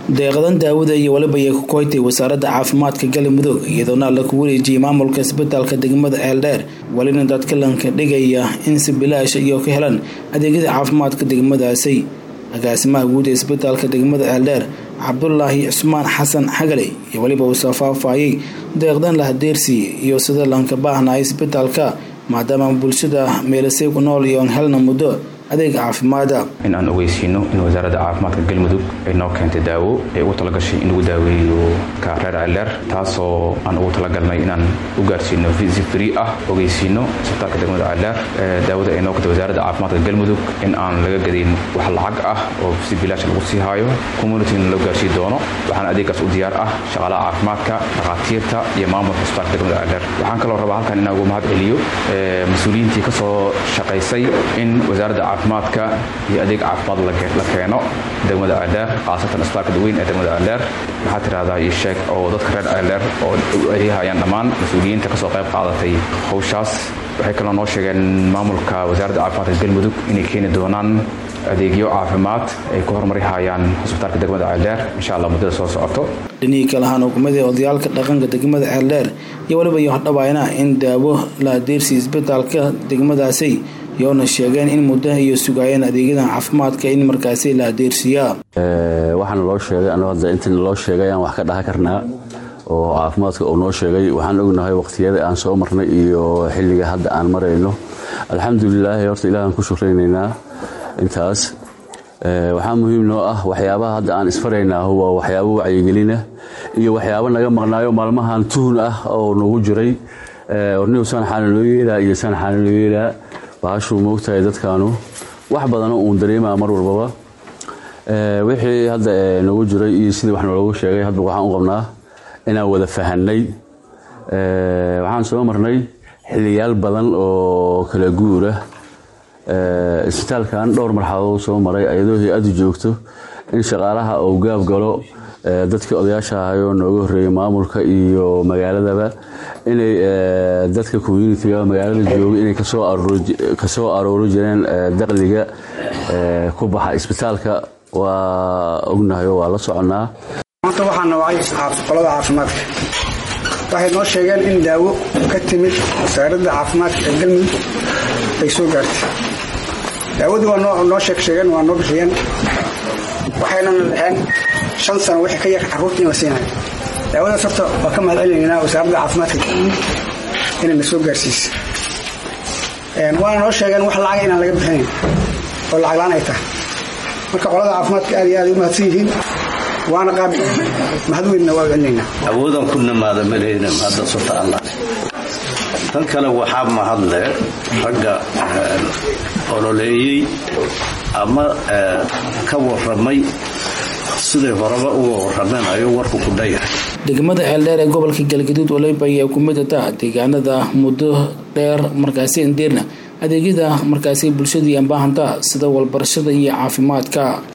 deeqadan daawada iyo waliba ay ku koytay wasaaradda caafimaadka galmudug iyadoona la ku wareejiyey maamulka isbitaalka degmada ceeldheer welina dadka lanka dhigaya in si bilaash iyo ka helaan adeegyada caafimaadka degmadaasi agaasimaha guud ee isbitaalka degmada ceeldheer cabdulaahi cusmaan xasan xagale iyo weliba uu soo faahfaayay deeqdan lahadeersi iyo sida lanka baahnaa isbitaalka maadaama bulshada meelasay ku nool iyo aan helna muddo adeeg caafimaada in aan ogeysiino in wasaaradda caafimaadka galmudug ay noo keentay daawo ay ugu talagashay in lagu daaweeyo ka reer ceeldheer taasoo aan ugu talagalnay inaan u gaarsiino visi free ah ogeysiino isbitaalka degmada ceeldheer daawada ay noo keentay wasaaradda caafimaadka galmudug in aan laga gadayn wax lacag ah oo si bilaash lagu sii haayo communityna loo gaarsii doono waxaana adeeggaas u diyaar ah shaqaalaha caafimaadka dhakhaatiirta iyo maamulka isbitaalka degmada ceeldheer waxaan kaloo rabaa halkan inaan ugu mahad celiyo mas-uuliyiintii kasoo shaqaysay in wasaaradda caafimaadka iyo adeeg caafimaad la keeno degmada ceeldheer khaasatan isbitaalka daweyn ee degmada ceeldheer waxaa tirahdaa io sheeg oo dadka reer ceeldheer oo u adeehayaan dhammaan mas-uuliyiinta kasoo qayb qaadatay howshaas waxay kaloo noo sheegeen maamulka wasaaradda caafimaadka galmudug inay keeni doonaan adeegyo caafimaad ay ku horumarihayaan hosbitaalka degmada ceeldheer insha allah muddada soo socoto dhinihii kale ahaan hukumadii odayaalka dhaqanka degmada ceeldheer iyo waliba iyo hordhabaayna in daawo la adeersi isbitaalka degmadaasi yoona sheegeen in muddo iyo sugaayeen adeegyadan caafimaadka in markaasi la adeersiyaa waxaana loo sheegay anuu hadda intan loo sheegay aan wax ka dhaha karnaa oo caafimaadka uu noo sheegay waxaan ognahay waqtiyada aan soo marnay iyo xilliga hadda aan marayno alxamdulilaahi horta ilahan ku shukraynaynaa intaas waxaa muhiim noo ah waxyaabaha hadda aan isfaraynaa waa waxyaabo wacyigelina iyo waxyaabo naga maqnaayo maalmahan tuhun ah oo nagu jiray ornihu saan xaana loo yeelaa iyo saan xaana loo yeelaa bahashuu moogtahay dadkaanu wax badano uun dareemaa mar walbaba wixii hadda nagu jiray iyo sidii wax naloogu sheegay hadba waxaan u qabnaa inaan wada fahanay waxaan soo marnay xiliyaal badan oo kala guura isbitaalkan dhowr marxaladood soo maray ayadoo hay-adu joogto in shaqaalaha uu gaab galo dadkii odayaasha ahayoo nooga horreeyay maamulka iyo magaaladaba inay dadka communitiga magaalada jooga inay kasoo aroori jireen daqliga ku baxa isbitaalka waa ognahay waa la soconnaa maanta waxaa nawacay qolada caafimaadka waxay noo sheegeen in daawo ka timid wasaaradda caafimaadka ee galmudug ay soo gaartay daawadii waa noo sheeg sheegeen waa noo bixiyeen waxaynan dhaheen shan sano wixii ka yar carruurta in la siinayo daawadaas horta waa ka mahad celinaynaa wasaaradda caafimaadka galmudug inay na soo gaarsiisa waana noo sheegeen wax lacaga inaan laga bixinayn oo lacaglaan ay tahay marka qolada caafimaadka aad iyo aad u mahadsan yihiin waana qaabi mahad weynna waa celinaynaa awoodan ku namaada maleyna hadda surta allah tan kale waxaa mahadle ragga ololeeyey ama ka waramay siday horeba uga warameen ayuu warku ku dhayahay degmada ceeldheer ee gobolka galgaduud waliba ayaa ku mid ata deegaanada muddo dheer markaasi indeerna adeegyada markaasi bulshadii aan baahanta sida walbarashada iyo caafimaadka